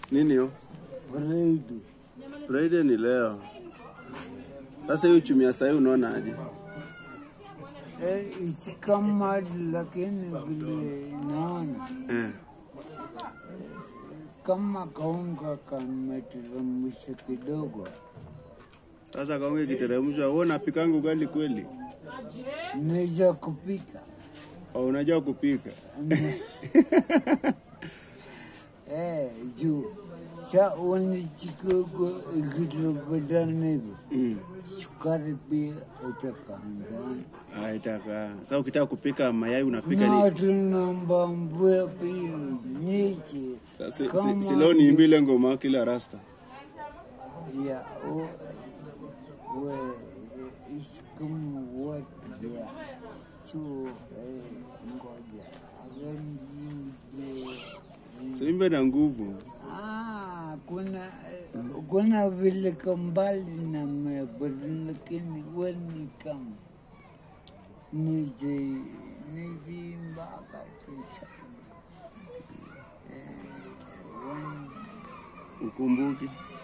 Nini hiyo? Friday. Friday ni leo. Sasa hiyo uchumi ya sahii unaona aje? Eh, it's kama lakini vile naona Eh. kama kaunga kameteremsha kidogo, Sasa kaunge kiteremshwa, wewe unapikanga ugali kweli? naweza kupika Au unajua kupika? eh, juu cha uni kidogo ikitopatana hivyo Mm. sukari pia itakandana Ah, itaka. Sasa ukitaka kupika mayai unapika na ni tunambambua pia nyichi Sasa si, kama si, si leo niimbe ile ngoma kila rasta. ya o- we isikum watu ya chu eh, ngoja aganjinje Siimbe na nguvu. Ah, kuna eh, kuna vile kambali na mebali lakini weni kama nije nije mpaka tisa eh, weni Ukumbuki.